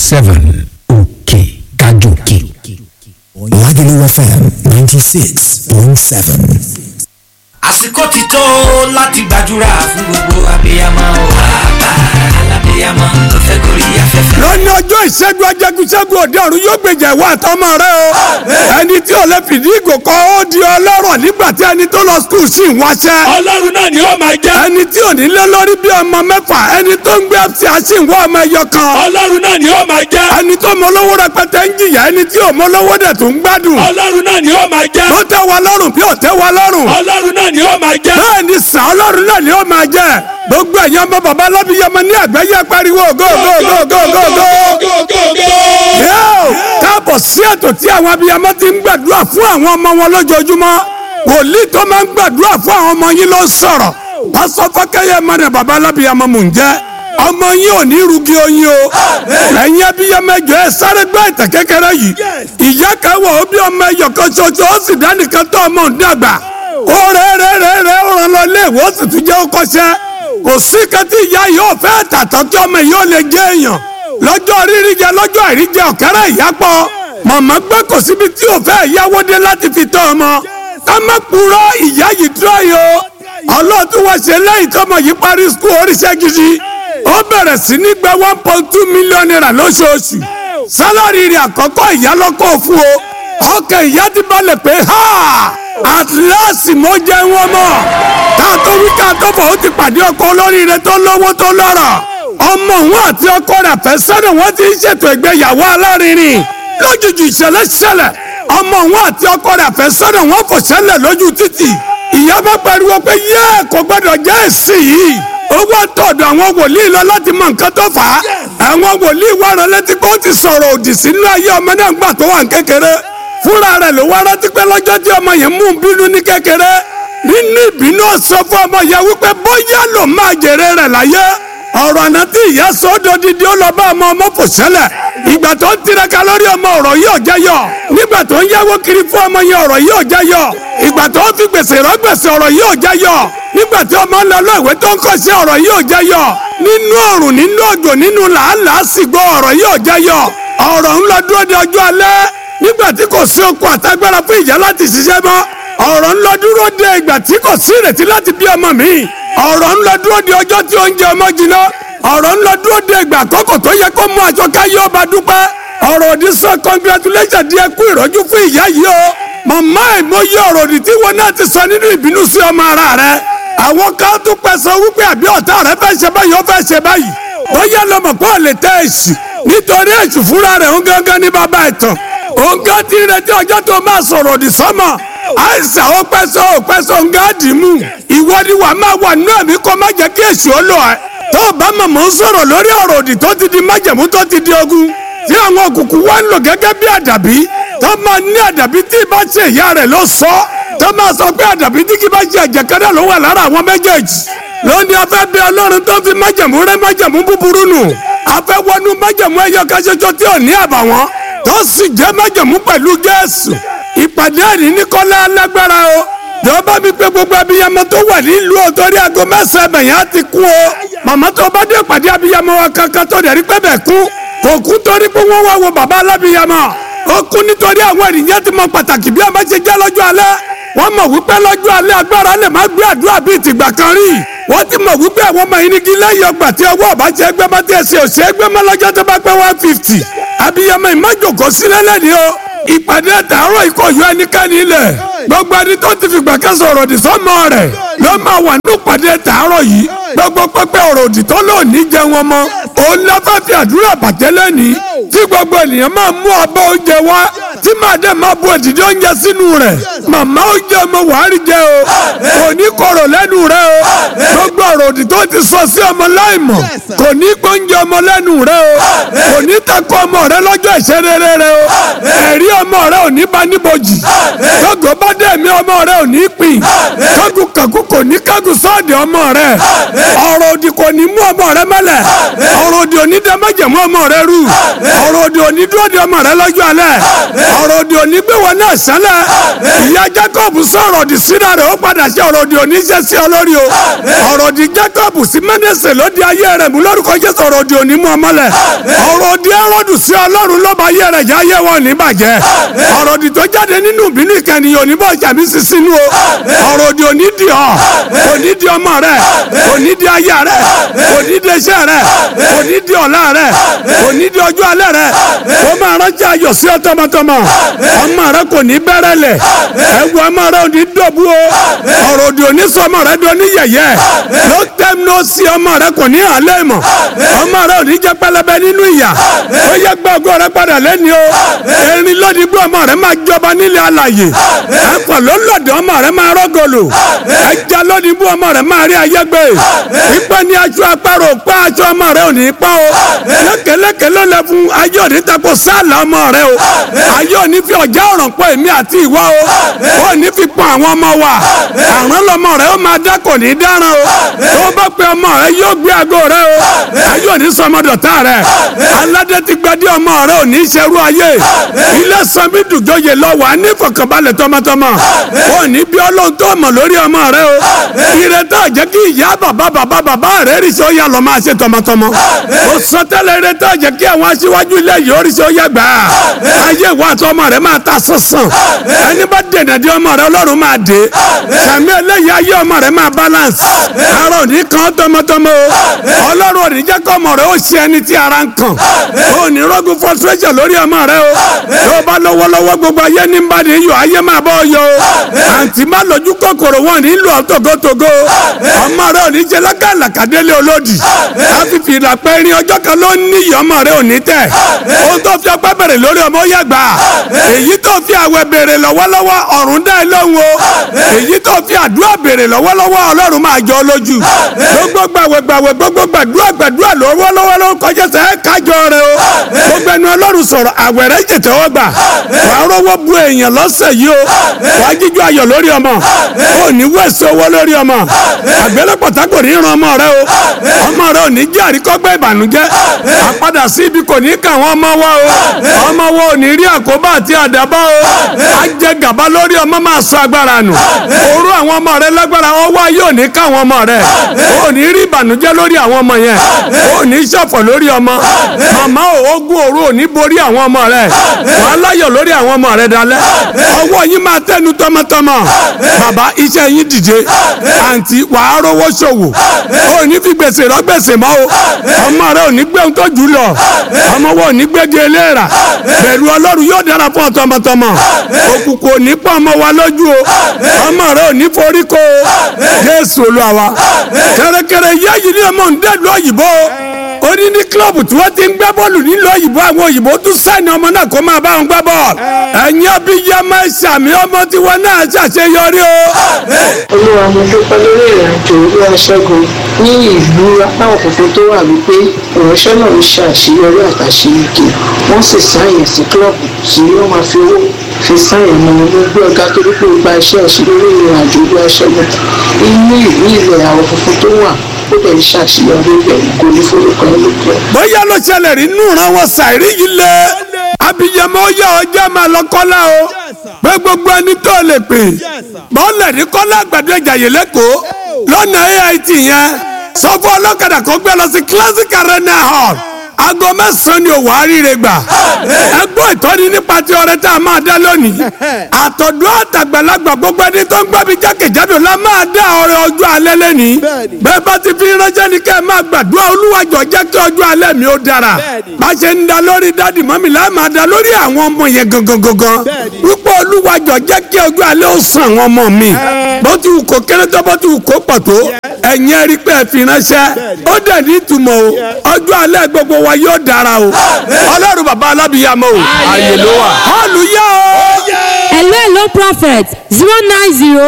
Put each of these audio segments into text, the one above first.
seven òkè kájòkè. Lagelu FM ninety six point seven. àsìkò ti tó láti gbàdúrà fún gbogbo abiyamọ o. bàbá alábiyamọ tó fẹ́ gorí afẹ́fẹ́. lónìí ọjọ́ ìṣẹ́gun ajẹ́gunṣẹ́gun òde ọ̀run yóò gbèjà ìwà àtọmọ rẹ o. ẹni tí ò lè fìdí ìgò kọ́ ó di ọlọ́rọ̀ nígbà tí ẹni tó lọ skul sì ń wáṣẹ́. ọlọ́run náà ni ó máa jẹ́. ẹni tí ò ní lé lórí bí ọmọ mẹ́fà ẹni tó ń gbé ẹ̀fẹ̀ àṣì ń wá ọmọ ẹyọ kan. ọlọ́run náà ni ó máa jẹ́. ẹni tó mọ lówó rẹpẹtẹ ń jìyà ẹni tí ò mọ lówó dẹ̀ tó ń gbádùn. ọlọ́run náà ni ó máa jẹ́. tó tẹ́ wa lọ́rùn bí ò tẹ́ wa lọ́rùn. ọlọ́run náà ni ó máa jẹ́. bẹ́ẹ̀ ni sàn ọlọ́run náà ni ó máa jẹ́ gbogbo ẹ̀yin ọmọ bàbá alábíyamọ ní àgbáyé pariwo go go go go go go. Yóò káàbọ̀ sí ètò tí àwọn abiyamọ ti ń gbàdúrà fún àwọn ọmọ wọn lójoojúmọ́ wòlíì tó máa ń gbàdúrà fún àwọn ọmọ yín ló ń sọ̀rọ̀ pásọ fọkẹyẹ mọdẹ bàbá alábíyamọ mò ń jẹ́ ọmọ yín ò ní rugi oyin o ẹ̀yin abiyamọ ẹjọ ẹ sáré gbọ́ ìtàn kékeré yìí ìyá kan wà ó bí ọmọ ẹyọ kan ṣoṣo ó sì dánìkan tó ọmọ ń dàgbà ó rẹ rẹ rẹ rẹ ó ràn lọ léèwé ó sì tún jẹ́ ó kọ́ṣẹ́ kò sí kẹtí ìyá yìí ó fẹ́ tàtọ́ kí ọmọ yìí ó lè jẹ́ èèyàn lọ́jọ́ rírí jẹ lọ́jọ́ àìríjẹ ọ̀kẹ́rẹ́ ìyápọ̀ màmá gbé kò síbi tí ò fẹ́ yáwó dé láti fi tọ́ ọmọ ká má purọ́ ìyá yìí dúró yìí o ọlọ́ọ̀tún wá ṣe lẹ́yìn tọmọ yìí parí skul oríṣẹ́ gidi ó bẹ̀rẹ̀ sí ní gba one point two million naira lóṣooṣù sálárì rẹ̀ àkọ́kọ́ ìyá lọ́kọ̀ fún o ọkàn ìyá ti balẹ̀ pé ha at last mo jẹ́ wọn mọ̀ ká tó wí ká tó fọ̀ ó ti pàdé ọkọ olóríire tó lówó tó lọ́rọ̀ ọmọ òun àti ọkọ rẹ̀ fẹ́ sọ́dọ̀ wọ́n ti ń ṣètò ìgbéyàwó alárinrin lójijì ìṣẹ̀lẹ̀ ṣẹlẹ̀ ọmọ òun àti ọkọ rẹ̀ fẹ́ sọ́dọ̀ wọ́n fò ṣẹlẹ̀ lójú títì ìyá bá pariwo pé yé kò gbọdọ̀ jẹ́ èsì yìí ó wá tọ̀dọ̀ àwọn wòlíì lọ láti mọ nǹkan tó fà á àwọn wòlíì wá rán létí pé ó ti sọ̀rọ̀ òdì sínú ayé ọmọ náà gbà tó wà ní kékeré fúnra rẹ̀ ló wá rántí pé lọ́jọ́ tí ọmọ yẹn mú un bínú ní kékeré nínú ìbínú sọ fún ọmọ yẹn wípé bóyá ló máa jèrè rẹ̀ láyé ọ̀rọ̀ àná tí ìyá sọ ọ́ dodidi ó lọ bá ọmọ ọmọ fò ṣẹlẹ̀ ìgbà tó ń tiraka lórí ọmọ ọ̀rọ̀ yìí ò jẹ́ yọ nígbà tó ń yáwó kiri fún ọmọ yẹn ọ̀rọ̀ yìí ò jẹ́ yọ ìgbà tó ń fi gbèsè rọ́ gbèsè ọ̀rọ̀ yìí ò jẹ́ yọ nígbà tí ọmọ ń lọ lọ ìwé tó ń kọ́ sí ọ̀rọ̀ yìí ò jẹ́ yọ nínú ọ̀rùn nínú òjò nínú làálàá sìgbọ́ ọ̀rọ̀ yìí ò jẹ́ yọ ọ̀rọ̀ ń lọ dúró de ọjọ́ alẹ́ nígbà tí kò sí okun àtagbára fún ìyá láti ṣiṣẹ́ mọ́ ọ̀rọ̀ ń lọ dúró de ìgbà tí kò sí ìrètí láti bí ọmọ mi ọ̀rọ̀ ń lọ dúró de ọjọ́ tí oúnjẹ ọmọ jiná ọ̀rọ̀ ń lọ dúró de ìgbà àkọ́kọ́ tó yẹ kó mú aṣọ káyé ọba dúpẹ́ ọ̀rọ̀ òdì sọ congratulation di ẹkú ìrọ́jú fún ìyá yìí o màmá ìmọ̀ye ọ̀rọ̀ òdì tí wọn náà ti sọ nínú ìbínú sí ọmọ ara rẹ àwọn kan tún pẹ̀sẹ̀ wípé àbí ọ̀tá rẹ fẹ́ ṣe báyìí ó fẹ́ ṣe báyìí ó yẹ lọmọ pé ò lè tẹ èsì nítorí èsì fúnra rẹ̀ ń gángan ní bàbá ìtàn òun gán ti retí ọjọ́ tó máa sọ̀rọ̀ òdì sọ́mọ àìsàn ó pẹ́sọ́ ó pẹ́sọ́ ń gáàdì mú ìwọ ni wàá máa wà nínú ẹ̀mí kó má jẹ́ kí èsì ó lọ ẹ̀ tó o bá mọ̀ mọ́ ń sọ̀rọ̀ lórí ọ̀rọ̀ òdì tó ti di májẹ̀mú tó ti di ogun tí àwọn òkùnkùn wá ń lò gẹ́gẹ́ bí àdàbí tó máa ní àdàbí tí ì bá ṣe ìyá rẹ̀ ló sọ tó máa sọ pé àdàbí tí kì bá ṣe ẹ̀jẹ̀ kẹ́dẹ́ ló wà lára àwọn méjèèjì lónìí afẹ́ bí ọlọ́run tó fi májẹ̀mú rẹ́ májẹ̀mú búburú nù afẹ́ wọnú májẹ̀mú ẹyọ kẹ́sẹ́sọ tí ò ní àbàwọ́n tó sì jẹ́ májẹ̀mú pẹ̀lú Jésù ìpàdé ẹ̀rí ní kọ́lá alágbára o jọba mi pé gbogbo abiyamọ tó wà nílùú ọ̀tọ́rí aago mẹ́sàn-án bẹ̀yẹn á ti kú o màmá tó bá dé ìpàdé abiyamọ wa kankan tó dẹ̀ rí pé bẹ̀ kú kò kú torí pé wọ́n wá wo bàbá alábiyamọ ó kú nítorí àwọn ènìyàn ti mọ pàtàkì bí ọmọ ṣe jẹ́ lọ́jọ́ alẹ́ wọ́n mọ̀ wípé lọ́jọ́ alẹ́ agbára lè má gbé àdúrà bíi tìgbà kan rí wọ́n ti mọ̀ wípé àwọn ọmọ yìí ní kí lẹ́yìn ọgbà tí ọwọ́ ọba ṣe gbé bá tiẹ̀ ṣe òṣè gbé mọ́ lọ́jọ́ tó bá pẹ́ one fifty abiyamọ ìmájòkó sílẹ̀ lẹ́ni o ìpàdé àtàárọ̀ ìkọ̀yọ ẹnikẹ́ni ilẹ̀ gbogbo ẹni tó ti fìgbà kan sọ̀rọ̀ òdì sọ́mọ rẹ̀ ló máa wà nínú ìpàdé àtàárọ̀ yìí gbogbo pẹpẹ ọ̀rọ̀ òdì tó lò ní jẹ wọn mọ́ òun lọ fẹ́ fi àdúrà bàjẹ́ lẹ́ni tí gbogbo ènìyàn máa mú abọ́ oúnjẹ wá tí màá dẹ̀ máa bu èdìdí oúnjẹ sínú rẹ̀ màmá oúnjẹ ọmọ wàhálì jẹ o kò ní korò lẹ́nu rẹ o gbogbo ọ̀rọ̀ òdì tó ti sọ sí ọmọ láìmọ̀ kò ní gbóúnjẹ ọmọ lẹ́nu rẹ o kò ní takò ọmọ rẹ lọ́jọ́ ìṣerere rẹ o ẹ̀rí ọmọ rẹ ò ní bá níbojì gbogbo bá dé mi ọmọ rẹ ò ní pín kágun kàkú kò ní kágun sọ́ọ̀dì ọmọ rẹ ọ̀rọ̀ òdì kò ní mú ọmọ rẹ mẹ́lẹ̀ ọ̀rọ̀ òdì ò onídàámọ́jẹ̀mú ọmọ rẹ rú ọ̀rọ̀ òdì òní dúró de ọmọ rẹ lọ́jọ́ alẹ́ ọ̀rọ̀ òdì òní gbé wọn náà sálẹ̀ ìyá Jacob sọ̀rọ̀ òdì sínú rẹ̀ ó padà ṣe ọ̀rọ̀ òdì òní ṣe sí ọ lórí o ọ̀rọ̀ òdì Jacob sí Mẹ́nẹ́sẹ̀ ló di ayé rẹ̀ mú lórúkọ Jésù ọ̀rọ̀ òdì òní mú ọmọlẹ̀ ọ̀rọ̀ òdì ẹrọ́dù sí Ọlọ́run ló bá ayé rẹ̀ jẹ́ ayé wọn ní bàjẹ́ ọ̀rọ̀ òdì tó jáde nínú ìbínú ìkànnì òní bọ̀ jàmí sí sínú o ọ̀rọ̀ òdì òní di ọ̀ òní di ọmọ rẹ̀ òní di ayé rẹ̀ òní di iṣẹ́ rẹ̀ òní di ọ̀la rẹ̀ òní di ọjọ́ alẹ́ rẹ̀ ó máa rántí ayọ̀ sí ọ tọmọtọmọ ọmọ rẹ kò ní bẹ̀rẹ̀ lẹ̀ ẹ̀wù ọmọ rẹ ò ní dọ̀bú o ọ̀rọ̀ òdì òní sọ ọmọ rẹ di oníyẹ̀yẹ́ ló tẹ́m ló sí ọmọ rẹ kò ní àlẹ́ mọ̀ ọmọ rẹ ò ní jẹ́ pẹlẹbẹ nínú ìyà ó yẹ gbọ́ ògo rẹ padà lẹ́ni o erin lónìí bí ọmọ rẹ máa jọba nílẹ̀ alàyè ẹ̀fọ́ ló lọ́dọ̀ ọmọ rẹ máa rọ́gọ̀lù ẹja lónìí bí ọmọ rẹ máa rí ayé gbé pípẹ́ ní aṣọ apárò pa aṣọ ọmọ rẹ ò ní pa o lékeleke ló lẹ fún ayé òní tako sáàlà ọmọ rẹ o ayé òní fi ọjà ọ̀ràn pọ̀ èmi àti ìwọ o ó ní fi pọ̀ àwọn ọmọ wa àrùn lọmọ rẹ ó máa dá kò ní dáràn o tó bá pe ọmọ rẹ yóò gbé aago rẹ o ayé òní sọmọdọ̀tà rẹ aládé ti gbadé ọmọ rẹ ò ní ṣerú ayé ilé sanbi dùjọyè lọ wà ní ìfọ̀kànbalẹ̀ tọmọtọmọ ó ní bí ọlọ́run tó mọ̀ lórí ọmọ rẹ o ìrètí àjẹ́ kí ìyá bàbá bàbá bàbá rẹ rí sọ yà lọ máa ṣe tọmọtọmọ ó sọ tẹ́lẹ̀ ìrètí àjẹ́ kí àwọn aṣíwájú ilé yìí ó rí sọ yà gbà ayé ìwà àti ọmọ rẹ máa ta sánsan ẹni bá dènà dé ọmọ rẹ ọlọ́run máa dé sàmì eléyìí ayé ọmọ rẹ máa balance ara òní kan tọmọtọmọ o ọlọ́run òní jẹ́ kọ́ ọmọ rẹ ó ṣe ẹni tí ara ń kàn ó ní rọ́gùn frustration lórí ọmọ rẹ o tó bá lọ́wọ́lọ́wọ́ gbogbo ayé ní bá ní yọ ayé máa bọ́ yọ o àǹtí má lójú kòkòrò wọn ní lù ọ́ tògótògó ọmọ rẹ ò ní jẹ lákàlàkàdélé olódì àfìfì ìdàpẹ́ irin ọjọ́ kan ló ní ìyá ọmọ rẹ ò ní tẹ̀ ohun tó fi ọpẹ́ bẹ̀rẹ̀ lórí ọmọ ó yàgbà èyí tó fi àwẹ̀ béèrè lọ́wọ́lọ́wọ́ ọ̀run dá ẹ lóhùn o èyí tó fi àdúrà béèrè lọ́wọ́lọ́wọ́ ọlọ́run máa jọ lójú gbogbo gbàwẹ̀ gbàwẹ̀ gbogbo gbàdúrà gbàdúrà lọ́wọ́lọ́wọ́ ló kọjá sẹ́ kájọ rẹ o gbogbo ẹnu ọlọ́run sọ̀rọ̀ àwẹ̀ rẹ jẹ̀tẹ̀ wọ́n gbà wàá rọ́wọ́ bu èèyàn lọ́sẹ̀ yìí o wàá jíjọ ayọ̀ lórí ọmọ ò ní wẹ̀sẹ̀ owó lórí ọmọ àgbélépọ̀tà kò ní ran ọmọ rẹ o ọmọ rẹ ò ní jẹ́ àríkọ́gbẹ́ ìbànújẹ́ àpadà sí ibi kò ní kà wọ́n ọmọ wa o ọmọ wa ò ní rí àkóbá àti àdàbà o á jẹ gàba lórí ọmọ máa sọ agbára nù orú àwọn ọmọ rẹ lágbára ọwọ́ ayé ò ní ká àwọn ọmọ rẹ ò ní rí ìbànújẹ́ lórí àwọn ọmọ yẹn ò ní ṣọ̀fọ̀ lórí ọmọ màmá ogun òru ò ní borí àwọn ọmọ rẹ wàá láyọ̀ lórí àwọn ọmọ rẹ dalẹ̀ ọwọ́ yín máa tẹnu tọmọtọmọ bàbá iṣẹ́ yín dìde àǹtí wàá rówó ṣòwò ò ní fi gbèsè rọ gbèsè mọ́ o ọmọ rẹ ò ní gbé ohun tó jù lọ ọmọ wọn ò ní gbégi eléèrà bẹ̀rù ọlọ́run yóò dára fún ọ tọmọtọmọ òkùnkùn ò ní pọ̀ ọmọ wa lójú o ọmọ rẹ ò ní forí ko o jésù olúwa wa kẹrẹkẹrẹ yá yìí ní ọmọ ń dẹ́lu òyìnbó ó ní ní kílọ̀bù tí wọ́n ti ń gbá bọ́ọ̀lù nílùú òyìnbó àwọn òyìnbó tún sẹ́ni ọmọ náà kó máa bá wọn gbá bọ́ọ̀lù ẹ̀yin abiyamọ ìsàmì ọmọ tiwọn náà ṣàṣeyọrí o. olúwa mo dúpẹ́ lórí ìrìnàjò olúwa ṣẹ́gun ní ìlú apáwọn funfun tó wà wípé ìránṣẹ́ náà ń ṣe àṣeyọrí àtàṣeyege wọ́n sì sáyẹn sí kílọ̀bù tí wọ́n máa fi owó fi sáyẹn mọ́ ní gbé ọ̀gá torí pé ó gba iṣẹ́ ẹ̀ṣin lórí ìrìnàjò olúwa ṣẹ́gun inú ìlú ilẹ̀ àwọn funfun tó wà ó dẹ̀ ń ṣàṣeyọrí pẹ̀lú kò ní forúkọ ẹ̀ lókè. bóyá ló ṣẹlẹ̀ rí nù ràn wọ́n ṣàìrí yìí lé abiyamọ yà ọjọ́ máa lọ kọ́lá o pé gbogbo ẹni tó lè pè bọ́ọ̀lù ní kọ́lá àgbàdo ìjàyè lẹ́kọ̀ọ́ lọ́nà AIT yẹn sọ fún ọlọ́kadà kan gbé lọ sí classic arena hall aago mẹ́sàn-án ni òwò àríire gbà ẹgbọ́n ìtọ́ni nípa ti ọrẹ tá a máa dá lónìí àtọ̀dọ́ àtàgbàlagbà gbogbo ẹni tó ń gbọ́ mi jákèjádò la máa dá ọrẹ ọjọ́ alẹ́ lẹ́nìí bẹ́ẹ̀ bá ti fi ránṣẹ́ ni kẹ́ ẹ máa gbàdúrà olúwàjọ jẹ́ kí ọjọ́ alẹ́ mi ó dára bá ṣe ń da lórí dádì mọ́mì láì máa da lórí àwọn ọmọ yẹn gangan gangan wípé olúwàjọ jẹ́ kí ọjọ́ alẹ́ ó sàn àwọn ọmọ mi bó ti wù kó kéré tó bó ti wù kó pọ̀ tó ẹ̀yin ẹ̀rí pé ẹ fi ránṣẹ́ ó dẹ̀ ní ìtumọ̀ o ọjọ́ alẹ́ gbogbo wa yóò dára o ọlọ́run bàbá alábìyàmọ́ o àyè ló wà. hallelujah o. hello hello prophet zero nine zero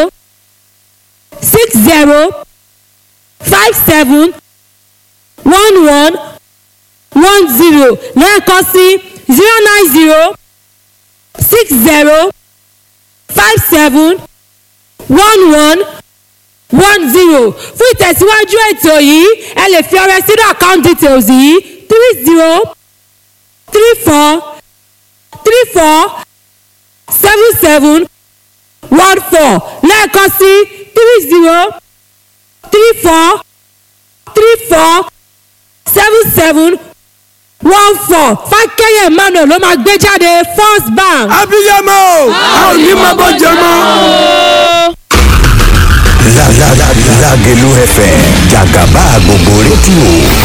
six zero five seven one one one zero lẹ́ẹ̀kan sí zero nine zero six zero five seven one one one zero fún ìtẹ̀síwájú ètò yìí ẹ lè fi ọrẹ sínú account details yìí three zero three four three four seven seven one four lẹ́ẹ̀kan sí three zero three four three four seven seven one four fákẹ́yẹ̀ emmanuel ló máa gbé jáde first bank. abiyamọ a ò ní máa bọ́ jẹ mọ́. Lágẹ̀lú FM jàgàbá gbogbo rédíò